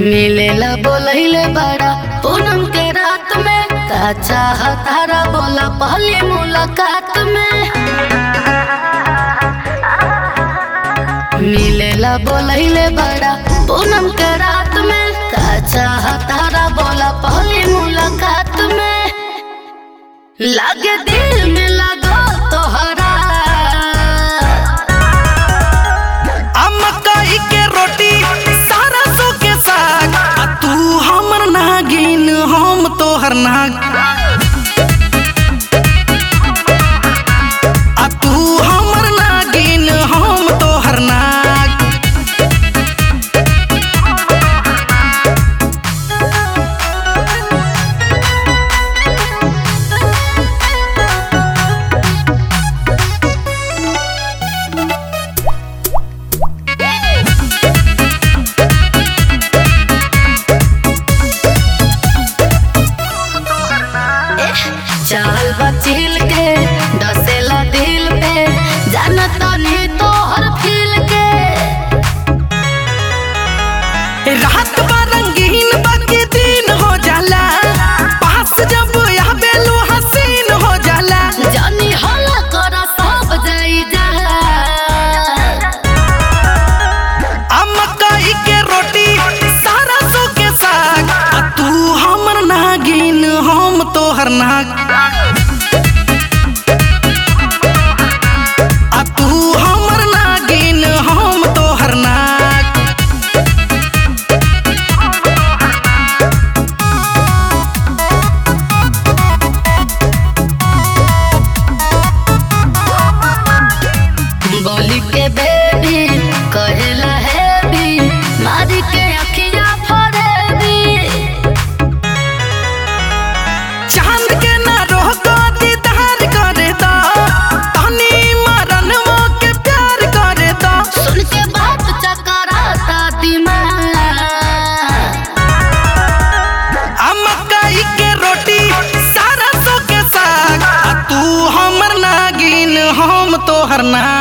मिलेला बोलैले बड़ा पूनम के रात में का चाह तारा बोला पहली मुलाकात में मिलेला बोलैले बड़ा पूनम के रात में का चाह तारा बोला पहली मुलाकात में लागे दिल में लगो तोहरा आ मकई के रोटी सारा सो के साग आ तू हमर नागिन हम तोहर नाग आ तू हमर नागिन हम तोहर नाग चाल बचिल के डसेला दिल पे जानत नहीं तोहर फील के रात बा रंगीन बाकी दिन हो जाला पास जब आवेलू हसीन हो जाला जानी हला कर सब जाई जा आ मकई के रोटी सारा सो के साग आ तू हमर नागिन हम तोहर नाग आ तू हमर नागिन हम तोहर नाग बोली के बेबी कहेला है भी मारी के अखिया फरेबी चांद के ना रोको दीदार करे दा तनी मरन के प्यार करे दा सुन के बात चकराता दिमाग आ मकई के रोटी सारा सो के साग आ तू हमर नागिन हम तोहर नाग